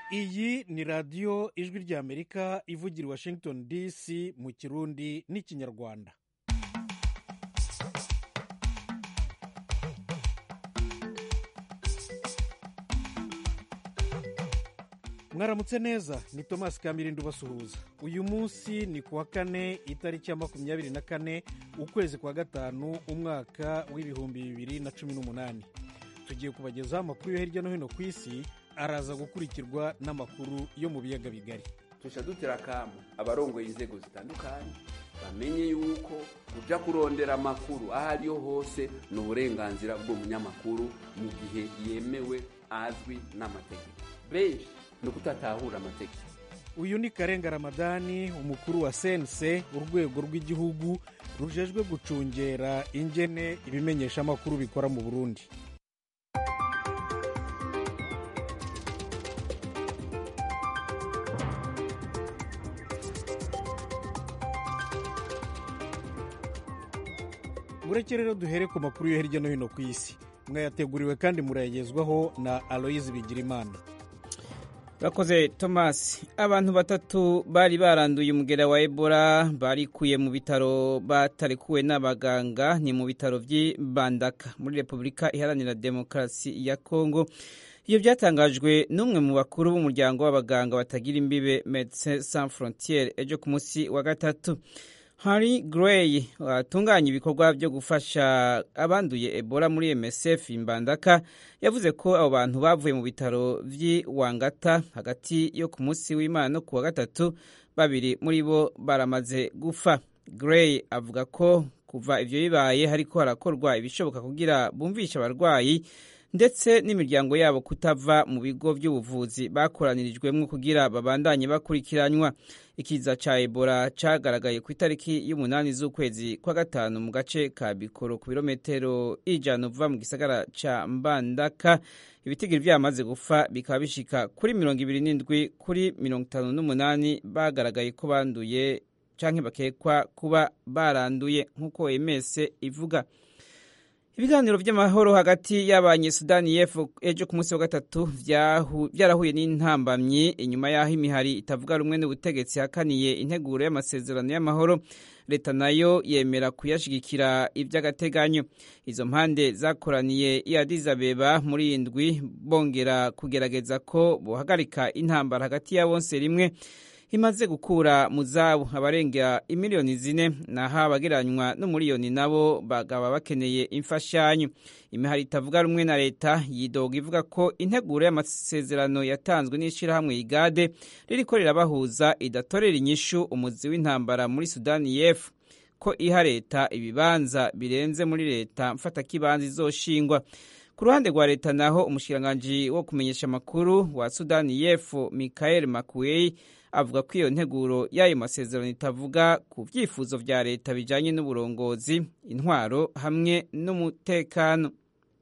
iyi ni radiyo ijwi ry'amerika ivugira i washington dc mu kirundi n'ikinyarwanda mwaramutse neza ni thomas kamirindi ubasuhuza uyu munsi ni ku wa kane itariki ya makumyabiri na kane ukwezi kwa gatanu umwaka w'ibihumbi bibiri na cumi n'umunani tugiye kubagezaho amakuru yo hirya no hino ku isi araza gukurikirwa n'amakuru yo mu biyaga bigari tuca dutera akamu abarongoye inzego zitandukanye bamenye yuko kuja kurondera amakuru aho ariyo hose ni uburenganzira bw'umunyamakuru mu gihe yemewe azwi n'amategeko benshi ni ukutatahura amategeko uyu ni karenga ramadani umukuru wa sense urwego rw'igihugu rujejwe gucungera ingene ibimenyeshamakuru bikora mu burundi mureke rero duhere ku makuru yo hirya no hino ku isi mwayateguriwe kandi murayagezwaho na aloyizi bigirimana Urakoze Thomas abantu batatu bari baranduye umugera wa Ebola barikuye mu bitaro batarekuwe n'abaganga ni mu bitaro by'Ibandaka muri Repubulika Iharanira Demokarasi ya Kongo iyo byatangajwe n'umwe mu bakuru b'umuryango w'abaganga batagira imbibe Médecins Sans Frontières ejo ku munsi wa gatatu Harry Gray watunganya ibikorwa byo gufasha abanduye Ebola muri MSF Imbandaka yavuze ko abo bantu bavuye mu bitaro vy'i Wangata hagati yo ku munsi w'Imana no ku wa gatatu babiri muri bo baramaze gufa Gray avuga ko kuva ivyo bibaye hariko harakorwa ibishoboka kugira bumvishe abarwayi ndetse n'imiryango yabo kutava mu bigo by'ubuvuzi bakoranirijwemo kugira babandanye bakurikiranywa ikiza ca ebola cagaragaye ku itariki y'umunani z'ukwezi kwa gatanu mu gace ka bikoro ku birometero ijana uva mu gisagara ca mbandaka ibitigiri vyamaze gufa bikaba bishika kuri mirongo ibiri n'indwi kuri mirongo itanu n'umunani bagaragaye ko banduye canke bakekwa kuba baranduye nk'uko ems ivuga ibiganiro by'amahoro hagati y'abanyesudani y'epfo ejo ku munsi wa gatatu byarahuye n'intambamyi inyuma y'aho imihari itavuga rumwe n'ubutegetsi hakaniye integuro y'amasezerano y'amahoro leta nayo yemera kuyashigikira iby'agateganyo izo mpande zakoraniye i Addis Abeba muri indwi bongera kugerageza ko bohagarika intambara hagati ya bonse rimwe imaze gukura mu zabo abarenga imiliyoni zine naho abagereranywa n'umuriyoni nabo bagaba bakeneye imfashanyo imihari itavuga rumwe na leta yidoga ivuga ko integuro y'amasezerano yatanzwe n'ishyirahamwe igade ririko rirabahuza idatorera inyishu umuzi w'intambara muri sudani y'epfo ko iha leta ibibanza birenze muri leta mfatakibanza izoshingwa ku ruhande rwa leta naho umushikiranganji wo kumenyesha amakuru wa sudani y'epfo michael makuei avuga ko iyo nteguro y'ayo masezerano itavuga ku byifuzo vya leta bijanye n'uburongozi intwaro hamwe n'umutekano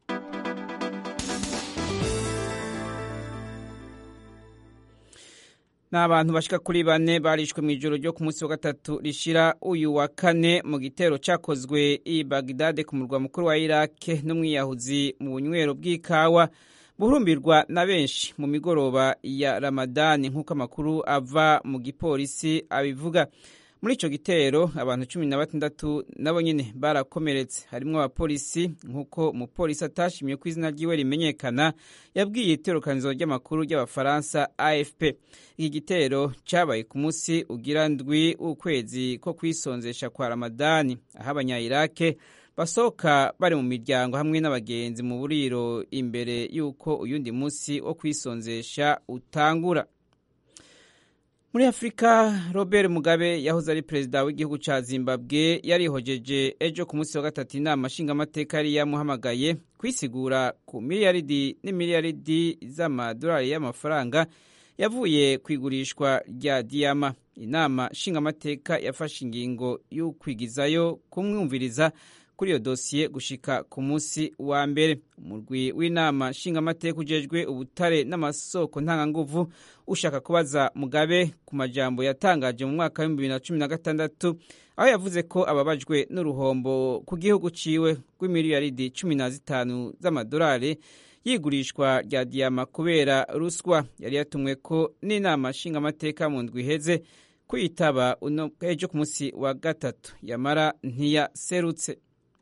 n'abantu bashika kuri bane barishwe mu ijoro ryo ku munsi wa gatatu rishira uyu wa kane mu gitero cakozwe i bagdade ku murwa mukuru wa irake n'umwiyahuzi mu bunywero bw'ikawa buhurumbirwa na benshi mu migoroba ya ramadani nk'uko amakuru ava mu gipolisi abivuga muri ico gitero abantu cumi na batandatu nabo nyene barakomeretse harimwo abapolisi nk'uko umupolisi atashimye ko izina ryiwe rimenyekana yabwiye iterukanizo ry'amakuru ry'abafaransa afp iki gitero cabaye ku munsi ugira ndwi w'ukwezi ko kwisonzesha kwa ramadani aho abanya-irake basohoka bari mu miryango hamwe n'abagenzi mu buriro imbere y'uko uyundi munsi wo kwisonzesha utangura muri afurika robert mugabe yahoze ari perezida w'igihugu cya zimbabwe yarihojeje ejo ku munsi wa gatatu inama nshingamateka yari yamuhamagaye kwisigura ku miliyaridi n'imiliyaridi z'amadolari y'amafaranga yavuye ku igurishwa rya diyama inama nshingamateka yafashe ingingo y'ukwigizayo kumwumviriza kuri iyo dosiye gushika ku munsi wa mbere umurwi w'inama nshingamateka ujejwe ubutare n'amasoko ntanganguvu ushaka kubaza mugabe ku majambo yatangaje mu mwaka w'ibihumbi bibiri na cumi na gatandatu aho yavuze ko ababajwe n'uruhombo ku gihugu ciwe rw'imiliyaridi cumi na zitanu z'amadolari y'igurishwa rya diyama kubera ruswa yari yatumwe ko n'inama nshingamateka mu ndwi iheze kwitaba ejo ku munsi wa gatatu yamara ntiyaserutse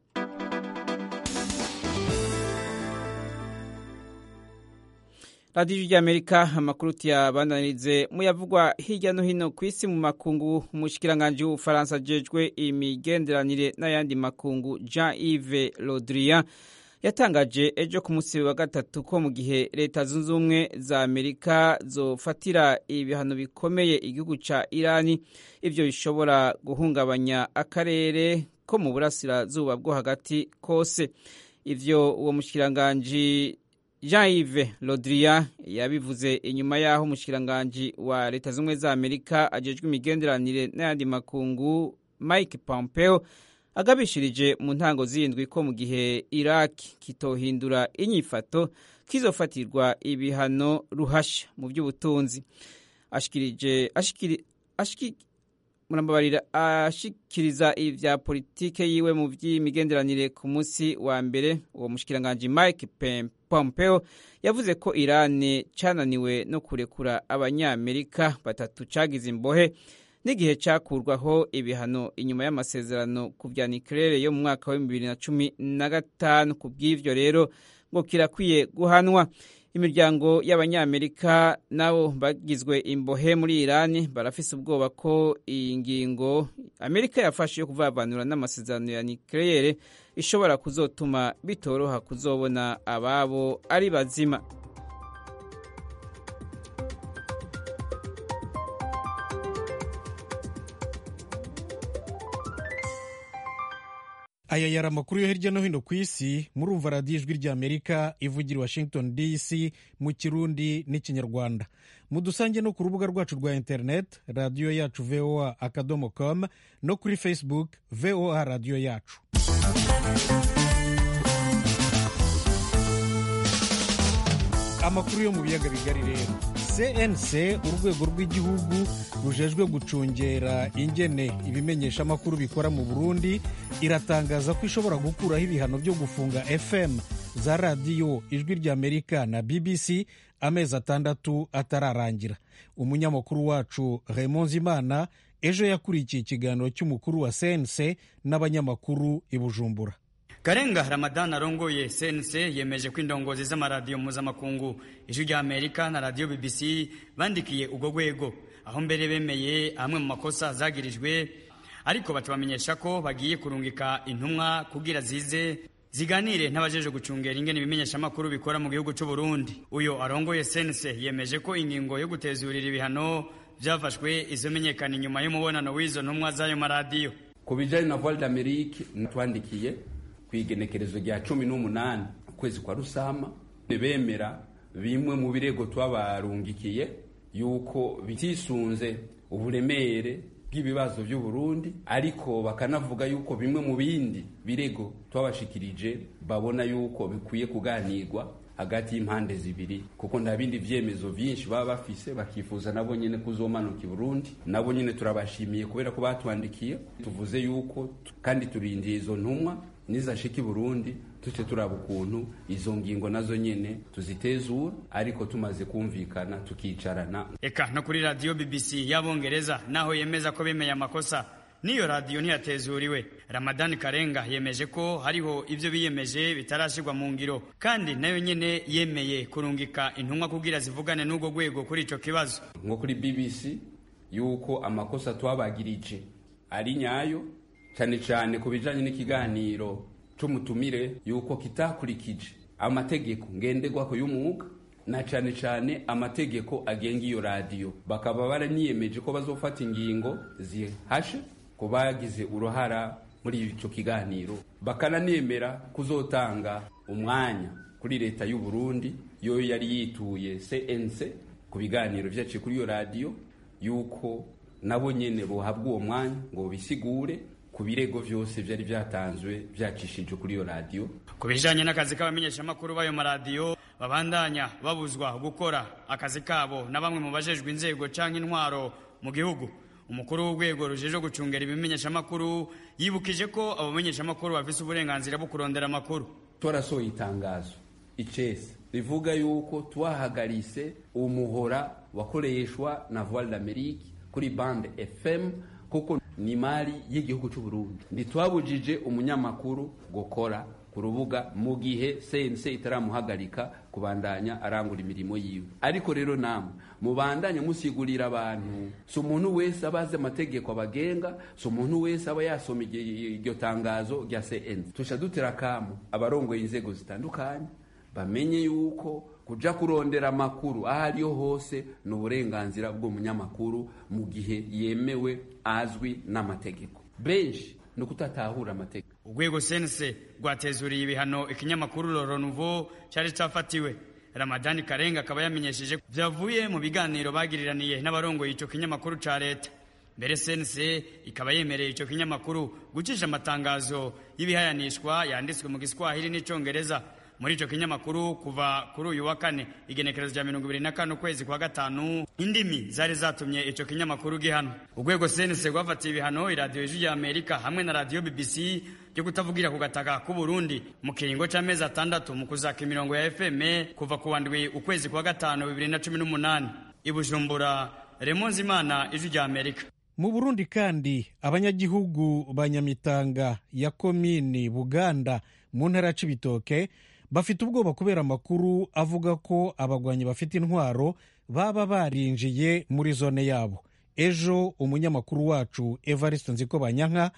radiyo ry'amerika amakuru tuyabandanirize muyavugwa hirya no hino ku isi mu makungu umushikiranganji w'ubufaransa ajejwe imigenderanire n'ayandi makungu jean yves rodrian yatangaje ejo ku munsi wa gatatu ko mu gihe leta zunze ubumwe za amerika zofatira ibihano bikomeye igihugu ca irani ivyo bishobora guhungabanya akarere ko mu burasirazuba bwo hagati kose ivyo uwo mushikiranganji jean yves rodrian yabivuze inyuma y'aho umushikiranganji wa leta zunze ubumwe za amerika ajejwe imigenderanire n'ayandi makungu mike pompeo agabishirije mu ntango zindwi ko mu gihe iraq kitohindura inyifato kizofatirwa ibihano ruhasha mu by'ubutunzi ashikirije ashikiri ashiki murambabarira ashikiriza ivya politike yiwe mu vy'imigenderanire ku munsi wa mbere uwo mushikiranganji Mike Pompeo yavuze ko Iran cananiwe no kurekura abanyamerika batatu cagize imbohe n'igihe cyakurwaho ibihano inyuma y'amasezerano ku bya nucleaire yo mu mwaka wa bibiri na cumi na gatanu ku bw'ivyo rero ngo kirakwiye guhanwa imiryango y'abanyamerika nabo bagizwe imbohe muri irani barafise ubwoba ko iyi ngingo amerika yafashe yo kuvavanura n'amasezerano ya nucleaire ishobora kuzotuma bitoroha kuzobona ababo ari bazima aya yari amakuru yo hirya no hino ku isi murumva radiyo ijwi rya amerika ivugira washington dc mu kirundi n'ikinyarwanda mudusange no ku rubuga rwacu rwa interineti radiyo yacu voa akadomo com no kuri facebook voa radiyo yacu amakuru yo mu biyaga bigari rero cnc urwego rw'igihugu rujejwe gucungera ingene ibimenyeshamakuru bikora mu burundi iratangaza ko ishobora gukuraho ibihano byo gufunga fm za radiyo ijwi ry'amerika na bbc amezi atandatu atararangira umunyamakuru wacu raymond zimana ejo yakurikiye ikiganiro cy'umukuru wa cnc n'abanyamakuru i bujumbura Karenga Ramadan arongoye CNC yemeje ko indongozi z'amaradiyo mpuzamakungu ijwi rya Amerika na radiyo BBC bandikiye ubwo rwego aho mbere bemeye amwe mu makosa zagirijwe ariko batubamenyesha ko bagiye kurungika intumwa kugira zize ziganire n'abajeje gucungera ingene ibimenyeshamakuru bikora mu gihugu cy'u Burundi uyo arongoye CNC yemeje ko ingingo yo gutezurira ibihano byafashwe izomenyekana inyuma y'umubonano w'izo ntumwa z'ayo maradiyo ku bijanye na Voix d'Amérique twandikiye ku igenekerezo rya cumi n'umunani ukwezi kwa rusama bemera bimwe mu birego twabarungikiye yuko bitisunze uburemere bw'ibibazo by'u Burundi ariko bakanavuga yuko bimwe mu bindi birego twabashikirije babona yuko bikwiye kuganirwa hagati y'impande zibiri kuko nta bindi vyemezo vyinshi baba bafise bakifuza nabo nyene kuzomanuka i Burundi nabo nyene turabashimiye kubera ko batwandikiye tuvuze yuko kandi turindiye izo ntumwa nizashika i Burundi tuce turaba ukuntu izo ngingo nazo nyene tuzitezura ariko tumaze kumvikana tukicarana eka no kuri radiyo BBC y'abongereza naho yemeza ko bemeye amakosa n'iyo radiyo ntiyatezuriwe ramadani karenga yemeje ko hariho ibyo biyemeje bitarashyirwa mu ngiro kandi nayo nyene yemeye kurungika intumwa kugira zivugane n'ubwo rwego kuri ico kibazo nko kuri bbc yuko amakosa twabagirije ari nyayo cyane cyane ku bijanye n'ikiganiro c'umutumire yuko kitakurikije amategeko ngenderwako y'umwuga na cyane cyane amategeko agenga iyo radiyo bakaba baraniyemeje ko bazofata ingingo zihashe ku bagize uruhara muri icyo kiganiro bakananemera kuzotanga umwanya kuri leta y'u Burundi yo yari yituye CNC ku biganiro byaciye kuri iyo radiyo yuko nabo nyene bohabwa uwo mwanya ngo bisigure ku birego byose byari byatanzwe byacishije kuri iyo radiyo ku bijanye n'akazi k'abamenyeshamakuru b'ayo maradiyo babandanya babuzwa gukora akazi kabo na bamwe mu bajejwe inzego canke intwaro mu gihugu umukuru w'urwego rujeje gucungera ibimenyeshamakuru yibukije ko abo bamenyeshamakuru bafise uburenganzira bwo kurondera amakuru twarasohoye itangazo icese rivuga yuko twahagarise umuhora wakoreshwa na voile d'amerique kuri bande fm kuko ni imari y'igihugu cy'u Burundi ntitwabujije umunyamakuru gukora ku rubuga mu gihe sense itaramuhagarika kubandanya arangura imirimo yiwe ariko rero namwe mubandanye musigurira abantu si umuntu wese aba azi amategeko abagenga si umuntu wese aba yasoma iryo tangazo rya cn tusha dutera akamu abarongoye inzego zitandukanye bamenye yuko kuja kurondera amakuru aho ariyo hose ni uburenganzira bw'umunyamakuru mu gihe yemewe azwi n'amategeko benshi ni ukutatahura amategeko urwego sense rwatezuriye ibihano ikinyamakuru roro nuvo cyari cyafatiwe ramadani karenga akaba yamenyesheje byavuye mu biganiro bagiriraniye n'abarongoye icyo kinyamakuru ca leta mbere sense ikaba yemereye icyo kinyamakuru gucisha amatangazo y'ibihayanishwa yanditswe mu giswahili n'icongereza muri icyo kinyamakuru kuva kuri uyu wa kane igenekerezo rya mirongo ibiri na kane ukwezi kwa gatanu indimi zari zatumye icyo kinyamakuru gihano urwego sense rwafatiye ibihano iradiyo ijwi rya amerika hamwe na radiyo bbc byo kutavugira ku gataka k'u Burundi mu kiringo cy'amezi atandatu mu kuzaka imirongo ya fm kuva ku wandwi ukwezi kwa gatanu bibiri na cumi n'umunani i bujumbura remonze imana ijwi rya amerika mu burundi kandi abanyagihugu ba nyamitanga ya komini buganda mu ntara ya cibitoke bafite ubwoba kubera amakuru avuga ko abagwanyi bafite intwaro baba barinjiye muri zone yabo ejo umunyamakuru wacu evariste nziko banyanka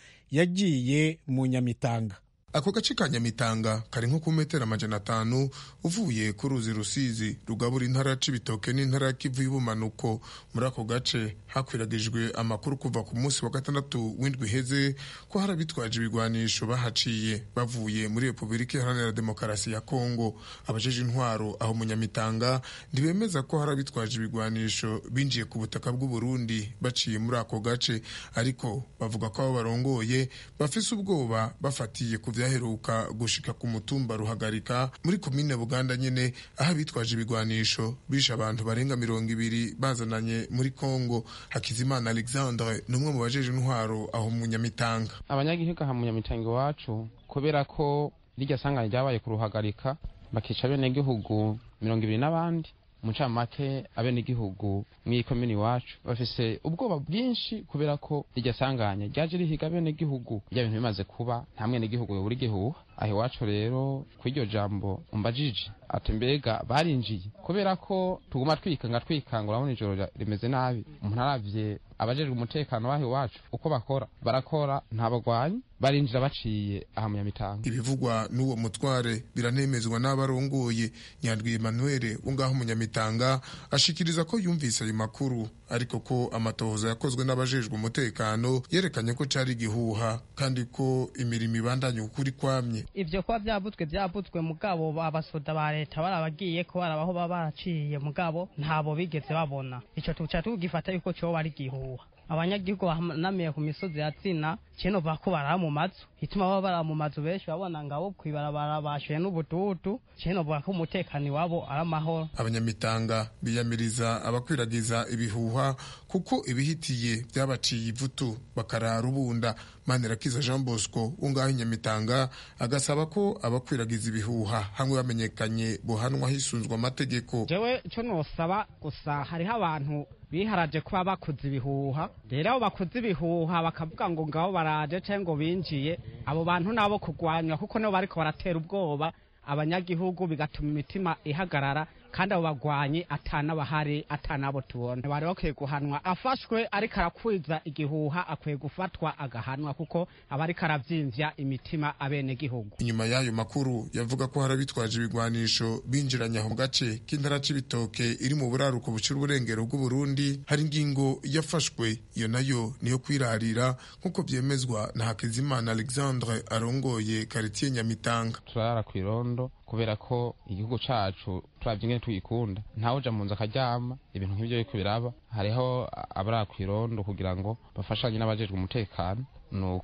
yagiye mu nyamitanga ako gace ka nyamitanga kari nko ku metero amajana atanu uvuye ku ruzi rusizi rugabura intara ya cibitoke n'intara ya kivu y'ubumanuko muri ako gace hakwiragijwe amakuru kuva ku munsi wa gatandatu w'indwi iheze ko hari abitwaje ibigwanisho bahaciye bavuye muri repubulika iharanira demokarasi ya kongo abajeje intwaro aho mu nyamitanga ntibemeza ko hari abitwaje ibigwanisho binjiye ku butaka bw'uburundi baciye muri ako gace ariko bavuga ko abo barongoye bafise ubwoba bafatiye ku vyaheruka gushika ku mutumba ruhagarika muri komine buganda nyene aho abitwaje ibigwanisho bishe abantu barenga mirongo ibiri bazananye muri kongo hakizimana alexandre ni umwe mu bajeje intwaro aho mu nyamitanga abanyagihugu aha mu nyamitanga iwacu kubera ko rirya sanganya ryabaye ku ruhagarika bakica abenegihugu mirongo ibiri n'abandi mu ncamake abenegihugu mw'iyi komini iwacu bafise ubwoba bwinshi kubera ko iryo sanganya ryaje rihiga abenegihugu rya bintu bimaze kuba nta mwenegihugu yobura igihuha aho iwacu rero kw'iryo jambo umbajije ati mbega barinjiye kubera ko tuguma twikanga twikanga urabona ijoro rimeze nabi umuntu aravye abajejwe umutekano w'aho iwacu uko bakora barakora nta bagwanyi barinjira baciye aha mu nyamitanga ibivugwa n'uwo mutware biranemezwa n'abarongoye nyandwi emmanuel ungaho mu nyamitanga ashikiriza ko yumvise ayo makuru ariko ko amatohoza yakozwe n'abajejwe umutekano yerekanye ko cari igihuha kandi ko imirimo ibandanye ukuri kwamye ivyo kuba vyabutswe vyabutswe mugabo abasoda ba leta barabagiye ko barabaho baba baraciye mugabo ntabo bigeze babona ico tuca tugifata yuko coba ari igihuha abanyagihugu bahanamiye ku misozi ya tsina kino bako barara mu mazu ituma baba barara mu mazu benshi babona ngabo kwibarabara bashuye n'ubututu kino bako umutekano iwabo ari amahoro abanyamitanga biyamiriza abakwiragiza ibihuha kuko ibihitiye byabaciye ivutu bakarara ubunda manirakiza jean bosco ungaho inyamitanga agasaba ko abakwiragiza ibihuha hamwe bamenyekanye buhanwa hisunzwe amategeko jewe cyo nosaba gusa hariho abantu biharaje kuba bakoze ibihuha rero abo bakoze ibihuha bakavuga ngo ngabo baraje cyangwa ngo binjiye abo bantu nabo kurwanywa kuko nibo bariko baratera ubwoba abanyagihugu bigatuma imitima ihagarara kandi abo bagwanyi atanabahari atanabo tubona bari bakwiye guhanwa afashwe ariko arakwiza igihuha akwiye gufatwa agahanwa kuko aba ariko aravyimvya imitima abenegihugu inyuma y'ayo makuru yavuga ko hari abitwaje ibigwanisho binjiranye aho mu gace k'intara c'ibitoke iri mu buraruko bucira uburengero bw'uburundi hari ingingo yafashwe iyo nayo niyo kwirarira nk'uko vyemezwa na hakizimana alexandre arongoye karitiye nyamitanga turara kw'irondo kubera ko igihugu cacu turavye ingene tuyikunda ntawuja mu nzu akaryama ibintu nk'ivyo biriko biraba hariho abari kw'irondo kugira ngo bafashanye n'abajejwe umutekano nuko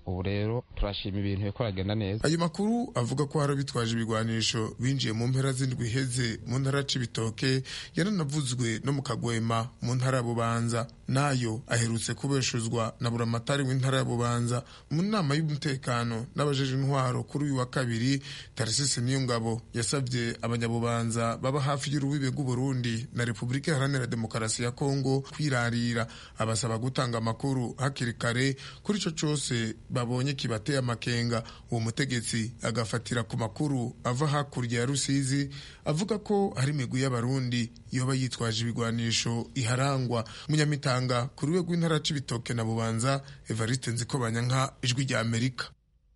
ubu rero turashima ibintu biriko biragenda neza ayo makuru avuga ko hari abitwaje ibigwanisho binjiye mu mpera z'indwi iheze mu ntara ya cibitoke yaranavuzwe no mu kagwema mu ntara ya bubanza nayo aherutse kubeshuzwa na buramatari w'intara ya bubanza mu nama y'umutekano n'abajeje intwaro kuri uyu wa kabiri tarisisi niyongabo yasabye abanyabubanza baba hafi y'urubibe rw'uburundi na repubulika iharanira demokarasi ya kongo kwirarira abasaba gutanga amakuru hakiri kare kuri ico cose babonye kibateye amakenga uwo mutegetsi agafatira ku makuru ava hakurya ya rusizi avuga ko hari imigwi y'abarundi yoba yitwaje ibigwanisho iharangwa munyamitanga ku rwego rw'intara c'ibitoke na bubanza evariste nzikobanyanka ijwi rya amerika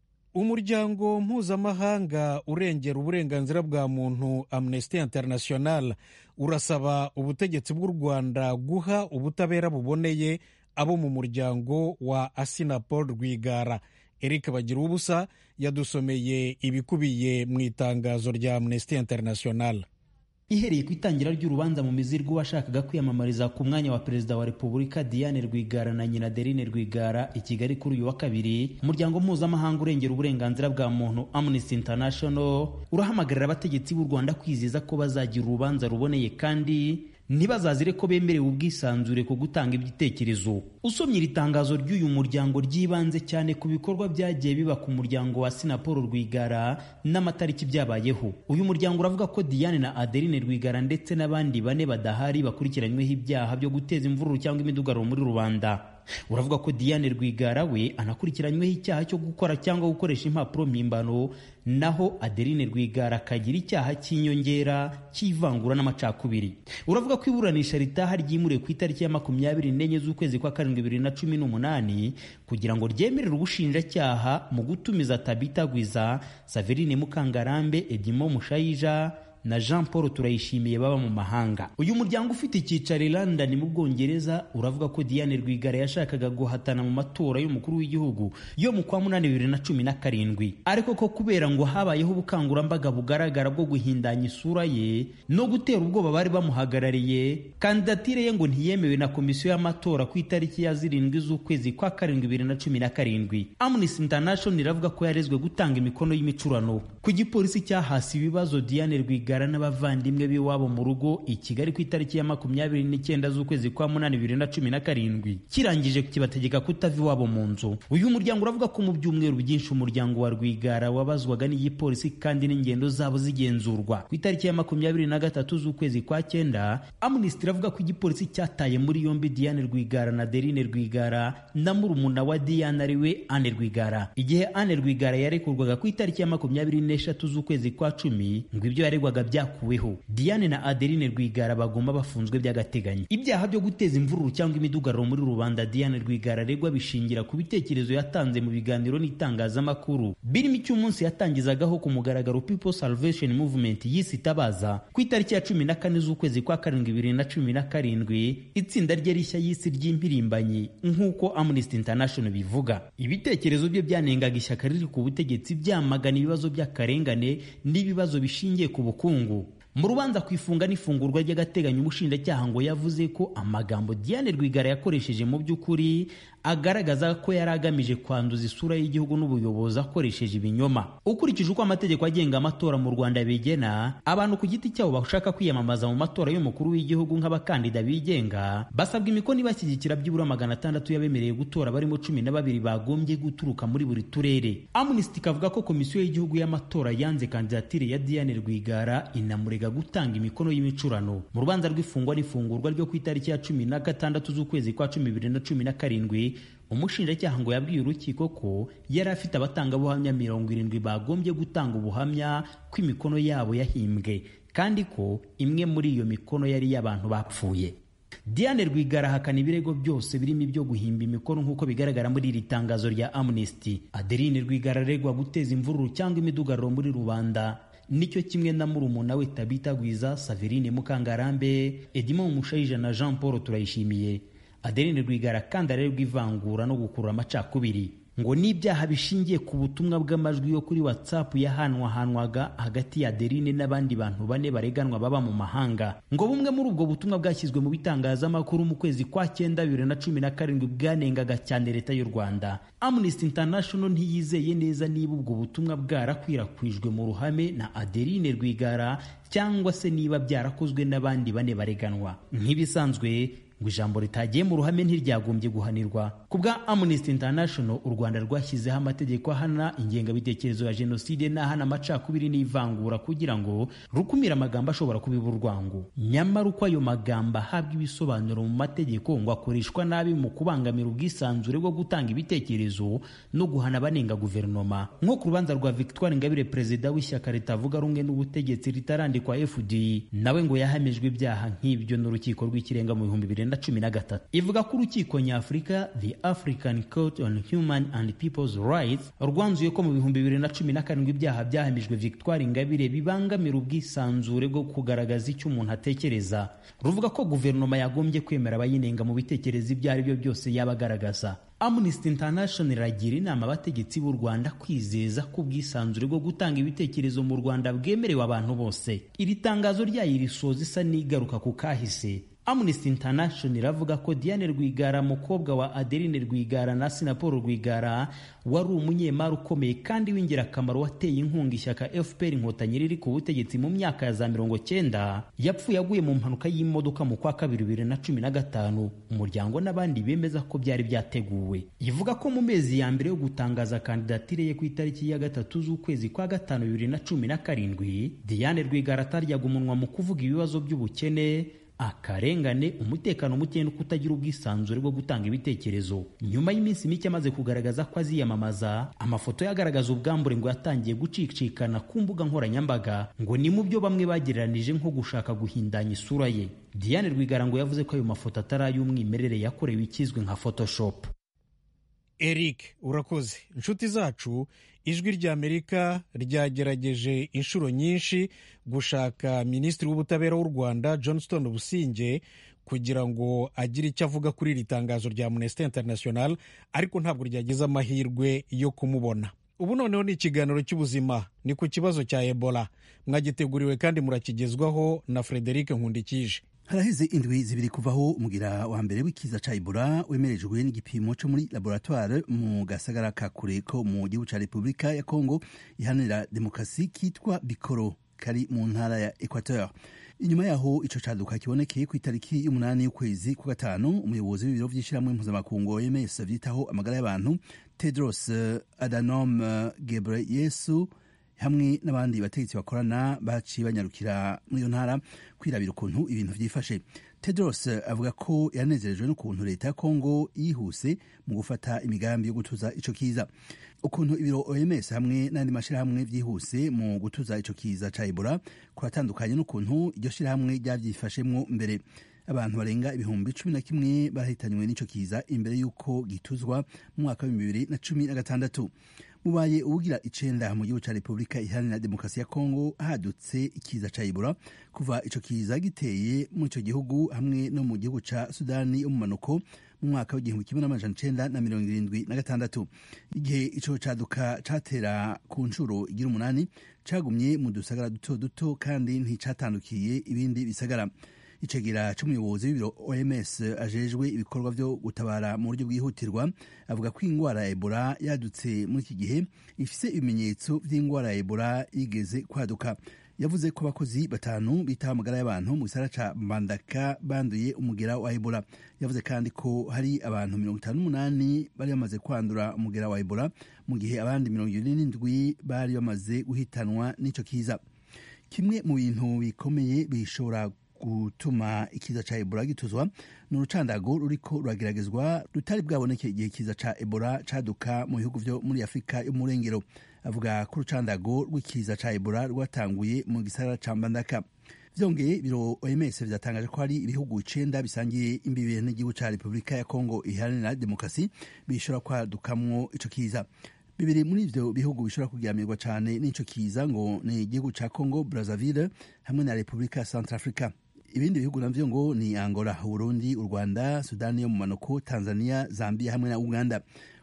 umuryango mpuzamahanga urengera uburenganzira bwa muntu amnesty international urasaba ubutegetsi bw'u rwanda guha ubutabera buboneye abo mu muryango wa asinapol rwigara eric bagira ubusa yadusomeye ibikubiye mu itangazo rya amnesty international ihereye ku itangira ry'urubanza mu mizi rw'uwashakaga kwiyamamariza ku mwanya wa perezida wa repubulika diane rwigara na nyina derine rwigara i kigali kuri uyu wa kabiri umuryango mpuzamahanga urengera uburenganzira bwa muntu amnesty international urahamagarira abategetsi b'u rwanda kwiziza ko bazagira urubanza ruboneye kandi ntibazazire ko bemerewe ubwisanzure ku gutanga ibitekerezo usomye iri tangazo ry'uyu muryango ryibanze cyane ku bikorwa byagiye biba ku muryango wa sinapolo rwigara n'amatariki byabayeho uyu muryango uravuga ko diane na adeline rwigara ndetse n'abandi bane badahari bakurikiranyweho ibyaha byo guteza imvururu cyangwa imidugararo muri rubanda uravuga ko diane rwigara we anakurikiranyweho icyaha cyo gukora cyangwa gukoresha impapuro mpimbano naho adeline rwigara akagira icyaha cy'inyongera cy'ivangura n'amacakubiri uravuga ko iburanisha ritaha ryimuriwe ku itariki ya makumyabiri n'enye z'ukwezi kwa karindwi bibiri na cumi n'umunani kugira ngo ryemerere ubushinjacyaha mu gutumiza tabita gwiza saverine mukangarambe edimo mushayija na jean paul turayishimiye baba mu mahanga uyu muryango ufite icyicaro i london mu bwongereza uravuga ko diane rwigara yashakaga guhatana mu matora y'umukuru w'igihugu yo mu kwa munani bibiri na cumi na karindwi ariko ko kubera ngo habayeho ubukangurambaga bugaragara bwo guhindanya isura ye no gutera ubwoba bari bamuhagarariye kandidatire ye ngo ntiyemewe na komisiyo y'amatora ku itariki ya zirindwi z'ukwezi kwa karindwi bibiri na cumi na karindwi amnesty international iravuga ko yarezwe gutanga imikono y'imicurano ku gipolisi cyahasi ibibazo diane rwigara n'abavandimwe b'iwabo mu rugo i kigali ku itariki ya makumyabiri n'icyenda z'ukwezi kwa munani bibiri na cumi na karindwi kirangije kibategeka kutava iwabo mu nzu uyu muryango uravuga ko mu byumweru byinshi umuryango wa rwigara wabazwaga n'igipolisi kandi n'ingendo zabo zigenzurwa ku itariki ya makumyabiri na gatatu z'ukwezi kwa cyenda amnesty iravuga ko igipolisi cyataye muri yombi diane rwigara na derine rwigara na murumuna wa diane ariwe ane rwigara igihe ane rwigara yarekurwaga ku itariki ya makumyabiri n'eshatu z'ukwezi kwa cumi ngo ibyo yaregwaga byakuweho diane na adeline rwigara bagomba bafunzwe by'agateganyo ibyaha byo guteza imvururu cyangwa imidugararo muri rubanda diane rwigara aregwa bishingira ku bitekerezo yatanze mu biganiro n'itangazamakuru birimo icy'umunsi yatangizagaho ku mugaragaro people salvation movement yise itabaza ku itariki ya cumi na kane z'ukwezi kwa karindwi bibiri na cumi na karindwi itsinda rye rishya y'isi ry'impirimbanyi nk'uko amnesty international bivuga ibitekerezo bye byanengaga ishyaka riri ku butegetsi byamagana ibibazo by'akarengane n'ibibazo bishingiye ku bukungu mu rubanza ku ifunga n'ifungurwa ry'agateganyo umushinjacyaha ngo yavuze ko amagambo diane rwigara yakoresheje mu by'ukuri agaragaza ko yari agamije kwanduza isura y'igihugu n'ubuyobozi akoresheje ibinyoma ukurikije uko amategeko agenga amatora mu rwanda bigena abantu ku giti cyabo bashaka kwiyamamaza mu matora y'umukuru w'igihugu nk'abakandida bigenga basabwa imikono ibashyigikira byibura magana atandatu y'abemereye gutora barimo cumi na babiri bagombye guturuka muri buri turere amnesty ikavuga ko komisiyo y'igihugu y'amatora yanze kandidatire ya diane rwigara inamurega gutanga imikono y'imicurano mu rubanza rw'ifungwa n'ifungurwa ryo ku itariki ya cumi na gatandatu z'ukwezi kwa cumi bibiri na cumi na karindwi umushinjacyaha ngo yabwiye urukiko ko yari afite abatangabuhamya mirongo irindwi bagombye gutanga ubuhamya ko imikono yabo yahimbwe kandi ko imwe muri iyo mikono yari iy'abantu bapfuye diane rwigara ahakana ibirego byose birimo ibyo guhimba imikono nk'uko bigaragara muri iri tangazo rya amnesty adeline rwigara aregwa guteza imvururu cyangwa imidugararo muri rubanda nicyo kimwe na murumuna we tabita gwiza saverine mukangarambe edimo mushayija na jean paul turayishimiye adeline rwigara kandi arerwa ivangura no gukurura amacakubiri ngo n'ibyaha bishingiye ku butumwa bw'amajwi yo kuri whatsapp yahanwahanwaga hagati ya adeline n'abandi bantu bane bareganwa baba mu mahanga ngo bumwe muri ubwo butumwa bwashyizwe mu bitangazamakuru mu kwezi kwa cyenda bibiri na cumi na karindwi bwanengaga cyane leta y'u rwanda amnesty international ntiyizeye neza niba ubwo butumwa bwarakwirakwijwe mu ruhame na adeline rwigara cyangwa se niba byarakozwe n'abandi bane bareganwa nk'ibisanzwe ngo ijambo ritagiye mu ruhame ntiryagombye guhanirwa ku bwa amnesty international u rwanda rwashyizeho amategeko ahana ingengabitekerezo ya jenoside n'ahana amacakubiri n'ivangura kugira ngo rukumire amagambo ashobora kubiba urwango nyamara uko ayo magambo ahabwa ibisobanuro mu mategeko ngo akoreshwa nabi mu kubangamira ubwisanzure bwo gutanga ibitekerezo no guhana abanenga guverinoma nko ku rubanza rwa victoire ingabire perezida w'ishyaka ritavuga rumwe n'ubutegetsi ritarandikwa fd nawe ngo yahamijwe ibyaha nk'ibyo n'urukiko rw'ikirenga mu bihumbi bibiri na cumi na gatatu ivuga ko urukiko nyafurika the african court on human and people's rights rwanzuye ko mu bihumbi bibiri na cumi na karindwi ibyaha byahamijwe victoire ingabire bibangamira ubwisanzure bwo kugaragaza icyo umuntu atekereza ruvuga ko guverinoma yagombye kwemera abayinenga mu bitekerezo ibyo ari byo byose yaba agaragaza amnesty international iragira inama abategetsi b'u rwanda kwizeza ko ubwisanzure bwo gutanga ibitekerezo mu rwanda bwemerewe abantu bose iri tangazo ryayo risoza isa n'igaruka ku kahise amnesty international iravuga ko diane rwigara mukobwa wa adeline rwigara na sinapolo rwigara wari umunyemari ukomeye kandi w'ingirakamaro wateye inkunga ishyaka fpr inkotanyi riri ku butegetsi mu myaka ya za mirongo cyenda yapfuye aguye mu mpanuka y'imodoka mu kwa kabiri bibiri na cumi na gatanu umuryango n'abandi bemeza ko byari byateguwe ivuga ko mu mezi ya mbere yo gutangaza kandidatire ye ku itariki ya gatatu z'ukwezi kwa gatanu bibiri na cumi na karindwi diane rwigara ataryaga umunwa mu kuvuga ibibazo by'ubukene akarengane umutekano muke no kutagira ubwisanzure bwo gutanga ibitekerezo nyuma y'iminsi mike amaze kugaragaza ko aziyamamaza amafoto ye agaragaza ubwambure ngo yatangiye gucicikana ku mbuga nkoranyambaga ngo ni mu byo bamwe bagereranije nko gushaka guhindanya isura ye diane rwigara ngo yavuze ko ayo mafoto atari ay'umwimerere yakorewe ikizwi nka photoshop eric urakoze inshuti zacu ijwi ry'amerika ryagerageje inshuro nyinshi gushaka minisitiri w'ubutabera w'u rwanda johnston businge kugira ngo agire icyo avuga kuri iri tangazo rya amnesty international ariko ntabwo ryagize amahirwe yo kumubona ubu noneho ni ikiganiro cy'ubuzima ni ku kibazo cya ebola mwagiteguriwe kandi murakigezwaho na frederic nkundikije haraheze indwi zibiri kuvaho umugira wa mbere w'ikiza ca ebola wemerejwe n'igipimo co muri laboratoire mu gasagara ka kure ko mu gihugu ca repubulika ya congo iharanira demokarasi kitwa bikoro kari mu ntara ya equateur inyuma yaho ico caduka kibonekeye ku itariki y'umunani y'ukwezi kwa gatanu umuyobozi w'ibiro vy'ishirahamwe mpuzamakungu oms vyitaho amagara y'abantu tedros adhanom ghebreyesus hamwe n'abandi bategetsi bakorana baciye banyarukira muri iyo ntara kwirabira ukuntu ibintu vyifashe tedros avuga ko yanezerejwe n'ukuntu leta ya kongo yihuse mu gufata imigambi yo gutuza ico kiza ukuntu ibiro oms hamwe n'andi mashirahamwe vyihuse mu gutuza ico kiza ca ebola kuratandukanye n'ukuntu iryo shirahamwe ryavyifashemwo mbere abantu barenga ibihumbi cumi na kimwe bahitanywe n'ico kiza imbere y'uko gituzwa mu mwaka w'ibihumbi bibiri na cumi na gatandatu mubaye ubugira icenda mu gihugu ca repubulika iharanira demokarasi ya kongo hadutse ikiza ca ebola kuva ico kiza giteye muri ico gihugu hamwe no mu gihugu ca sudani yo mu manuko mu mwaka w'igihumbi kimwe n'amajana icenda na mirongo irindwi na gatandatu igihe ico caduka catera ku nshuro igira umunani cagumye mu dusagara duto duto kandi nticatandukiye ibindi bisagara icegera c'umuyobozi w'ibiro oms ajejwe ibikorwa vyo gutabara mu buryo bwihutirwa avuga ko ingwara ya ebola yadutse muri iki gihe ifise ibimenyetso vy'ingwara ya ebola yigeze kwaduka yavuze ko abakozi batanu bitaho amagara y'abantu mu gisara ca mbandaka banduye umugera wa ebola yavuze kandi ko hari abantu mirongo itanu n'umunani bari bamaze kwandura umugera wa ebola mu gihe abandi mirongo ibiri n'indwi bari bamaze guhitanwa n'ico kiza kimwe mu bintu bikomeye bishobora gutuma ikiza ca ebola gituzwa ni urucandago ruriko rurageragezwa rutari bwaboneke igihe kiza ca ebola caduka mu bihugu vyo muri afurika yo mu burengero avuga ko urucandago rw'ikiza ca ebola rwatanguye mu gisagara ca mbandaka vyongeye biro oms vyatangaje ko hari ibihugu icenda bisangiye imbibe n'igihugu ca repubulika ya kongo iharanira demokarasi bishobora kwadukamwo ico kiza bibiri muri ivyo bihugu bishobora kugiamirwa cane n'ico kiza ngo ni igihugu ca congo brazzaville hamwe na repubulika ya centrafrica ibindi bihugu navyo ngo ni angola uburundi u rwanda sudani yo mu manuko tanzania zambia hamwe na uganda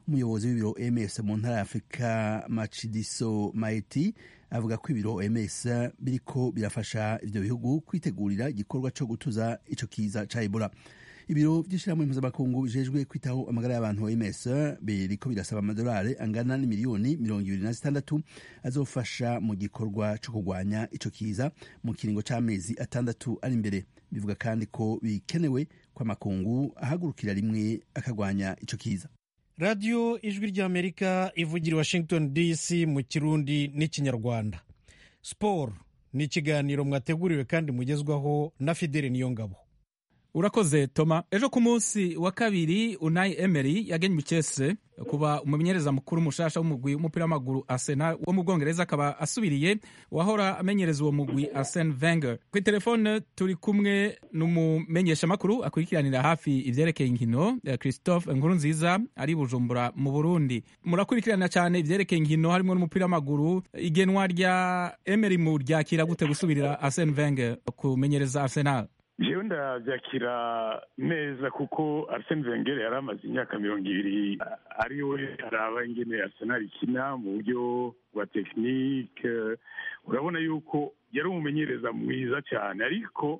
umuyobozi w'ibiro oms mu ntara ya afurika macidiso maeti avuga ko ibiro oms biriko birafasha ivyo bihugu kwitegurira igikorwa co gutuza ico kiza ca ebola ibiro vy'ishirahamwe mpuzamakungu bijejwe kwitaho amagara y'abantu oms biriko birasaba amadolari angana n'imiliyoni mirongo ibiri na zitandatu azofasha mu gikorwa co kurwanya ico kiza mu kiringo c'amezi atandatu ari imbere bivuga kandi ko bikenewe ko amakungu ahagurukira rimwe akagwanya ico kiza radiyo ijwi ry'amerika ivugira washington dc mu kirundi n'ikinyarwanda siporo ni ikiganiro mwateguriwe kandi mugezwaho na fideli niyongabo urakoze toma ejo ku munsi wa kabiri unayi emery yagenywe icese kuba umumenyereza mukuru mushasha w'umugwi w'umupira w'amaguru arsenal wo mu bwongereza akaba asubiriye uwahora amenyereza uwo mugwi arsene wenger kuri telefone turi kumwe n'umumenyeshamakuru akurikiranira hafi ivyerekeye inkino christophe nkuru nziza ari bujumbura mu burundi murakurikirana cyane ivyerekeye inkino harimo n'umupira w'amaguru igenwa rya emery mu ryakira gute gusubirira arsene wenger kumenyereza arsenal jewe ndabyakira neza kuko arsene wenger yari amaze imyaka mirongo ibiri ari we araba ingene arsenal ikina mu buryo bwa tekinike urabona yuko yari umumenyereza mwiza cyane ariko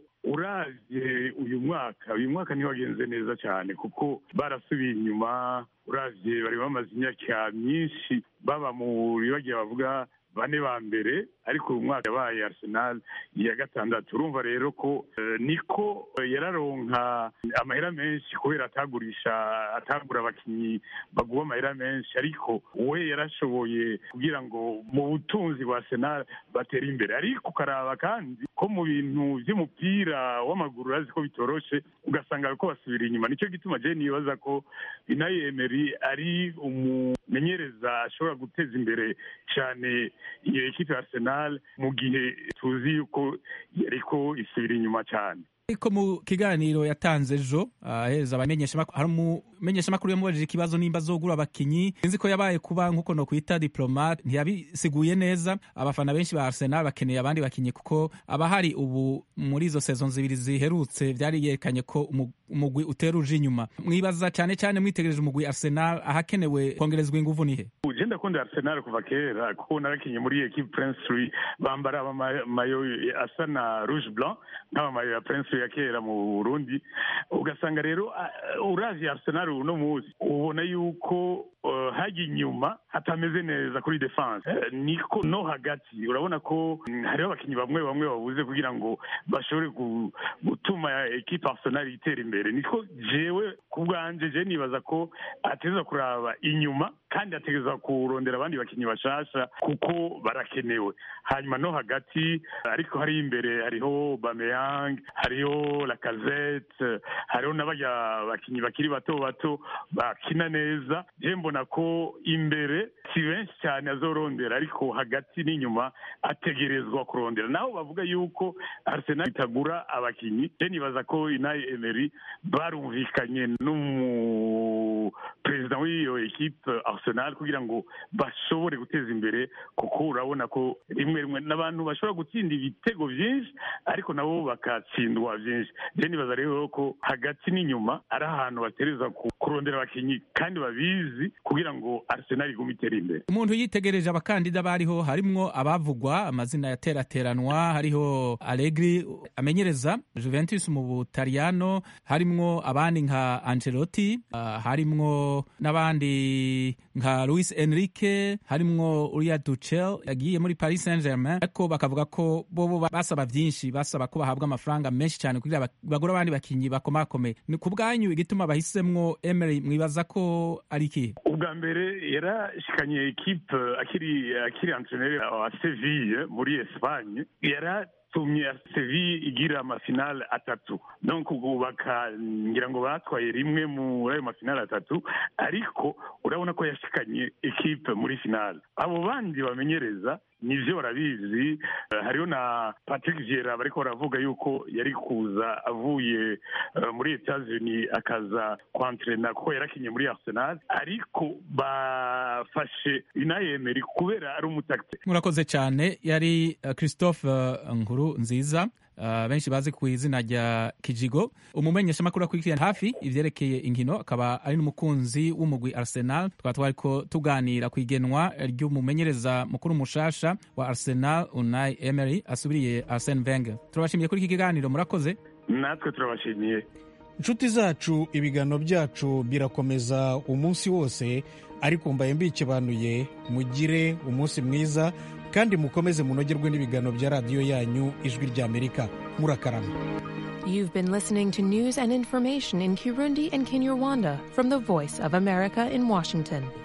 uravye uyu mwaka uyu mwaka ntiwagenze neza cyane kuko barasubiye inyuma uravye bari bamaze imyaka myinshi baba muri bagiye bavuga bane ba mbere ariko uyu mwaka yabaye arsenal ya gatandatu urumva rero ko niko yararonka amahera menshi kubera atagurisha atagura abakinnyi baguha amahera menshi ariko we yarashoboye kugira ngo mu butunzi bwa arsenal batere imbere ariko ukaraba kandi ko mu bintu by'umupira w'amaguru urazi ko bitoroshe ugasanga ko basubira inyuma nicyo gituma jeni yibaza ko inayi emery ari umumenyereza ashobora guteza imbere cyane iyo ekipe ya arsenal mu gihe tuzi yuko yariko isubira inyuma cyane ariko mu kiganiro yatanze ejo aheza abamenyeshamakuru hari umumenyeshamakuru yamubajije ikibazo nimba azogura abakinyi sinzi ko yabaye kuba nk'uko no kwita diplomate ntiyabisiguye neza abafana benshi ba arsenal bakeneye abandi bakinyi kuko abahari ubu muri izo sezon zibiri ziherutse byari yerekanye ko umugwi utera uje inyuma mwibaza cyane cyane mwitegereje umugwi arsenal ahakenewe kongerezwa inguvu nihe uje ndakunda arsenal kuva kera kuko narakinye muri equipe prince bambara amayo asa na rouge blanc nk'amamayo ya prince ya kera mu burundi ugasanga rero uravye arsenal uno munsi ubona yuko hajya inyuma hatameze neza kuri defense niko no hagati urabona ko hariho abakinnyi bamwe bamwe babuze kugira ngo bashobore gutuma ekipe arsenal itera imbere niko jewe ku bwanje je nibaza ko ateza kuraba inyuma kandi ategereza kurondera abandi bakinnyi bashasha kuko barakenewe hanyuma no hagati ariko hari imbere hariho bameyang hariho lakazete hariho n'abarya bakinnyi bakiri bato bato bakina neza je mbona ko imbere si benshi cyane azorondera ariko hagati n'inyuma ategerezwa kurondera naho bavuga yuko arsenal itagura abakinnyi je nibaza ko inayi emery barumvikanye n'umuperezida w'iyo ekipe arsenal kugira ngo bashobore guteza imbere kuko urabona ko rimwe rimwe n'abantu bashobora gutsinda ibitego byinshi ariko nabo bakatsindwa byinshi je nibaza rero ko hagati n'inyuma ari ahantu batereza kurondera abakinnyi kandi babizi kugira ngo arsenal igume itere imbere umuntu yitegereje abakandida bariho harimwo abavugwa amazina yaterateranwa hariho allegri amenyereza juventus mu butaliyano harimwo abandi nka angelotti uh, harimwo n'abandi nka luis enrique harimwo uriya ducel yagiye muri paris saint germain ariko bakavuga ko bobo basaba byinshi basaba ko bahabwa amafaranga menshi cyane kugira bagura abandi bakinyi bakomakomeye ni ku bwanyu igituma bahisemwo emery mwibaza ko ari ikihe ubwa mbere yarashikanye ekipe akiri akiri antreneri wa seville muri espagne yara tumye Seville igira amafinale atatu donc bakangira ngo batwaye rimwe muri ayo mafinale atatu ariko urabona ko yashikanye ekipe muri finale abo bandi bamenyereza nivyo barabizi hariho na patrick viera bariko baravuga yuko yari kuza avuye muri etats unis akaza kwantrena kuko yarakinye muri arsenal ariko ariko bafashe inayemeri kubera ari umutakisi murakoze cyane yari uh, christophe uh, nkuru nziza Uh, benshi bazi ku izina rya kijigo umumenyeshamakuru akurikirana hafi ivyerekeye inkino akaba ari n'umukunzi w'umugwi arsenal tukaba twariko tuganira ku igenwa ry'umumenyereza mukuru mushasha wa arsenal unai emery asubiriye arsene wenger turabashimiye kuri iki kiganiro murakoze natwe turabashimiye inshuti zacu ibiganiro byacu birakomeza umunsi wose ariko mbaye mbikebanuye mugire umunsi mwiza kandi mukomeze munogerwe n'ibiganiro bya radiyo yanyu ijwi ry'amerika murakarama You've been listening to news and information in Kirundi and Kinyarwanda from the Voice of America in Washington.